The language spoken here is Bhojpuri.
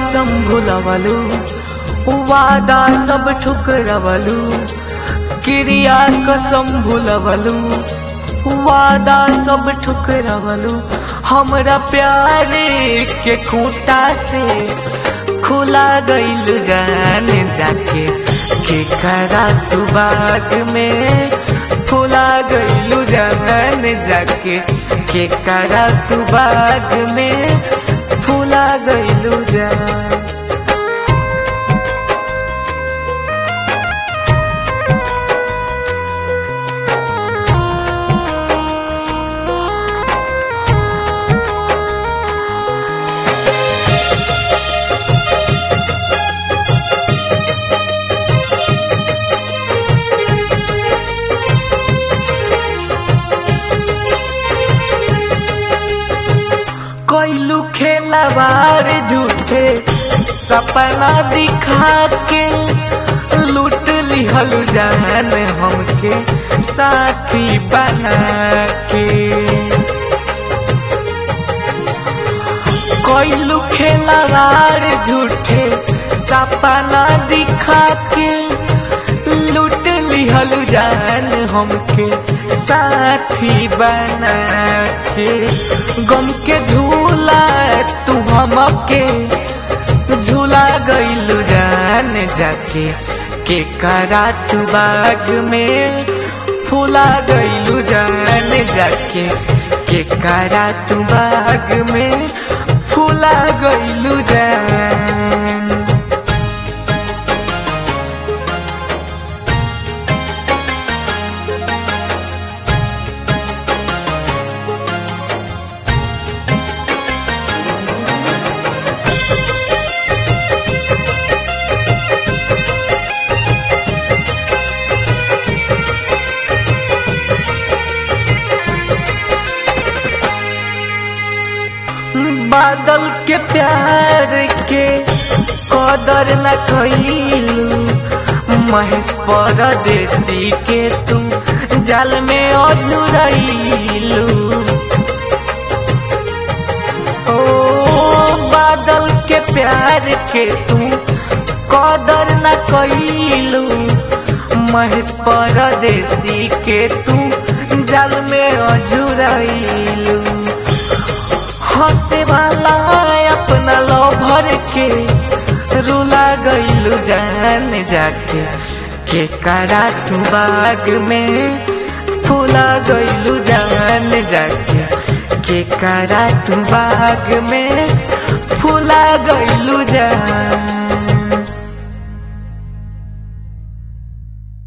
कसम भुलवलू वादा सब ठुकरवलू क्रिया कसम भुलवलू वादा सब ठुकरवलू हमरा प्यार के खूंटा से खुला गईल जान जाके के करा तू बाग में फुला गईलू जान जाके के करा तू बाग में फुला गईलू जान कोइलू खेलवार झूठे सपना दिखा के लूट लिहल जान हमके साथी बना के कोइलू खेलवार झूठे सपना दिखा के लूट लिहल जान हमके साथी बना के गम के झूला तू हमके झूला गईलू जान जाके के करा तू बाग में फूला गईलू जान जाके के करा तू बाग में फूला गईलू जान बादल के प्यार के कदर न खइलू महेश परदेसी के तू जाल में अझुरैलू ओ बादल के प्यार के तू कदर न कइलू महेश परदेसी के तू जाल में अझुरैलू हंसे वाला अपना लोभर के रुला गईलू जान जाके के करा तू बाग में फूला गईलू जान जाके के करा तू बाग में फूला गईलू जान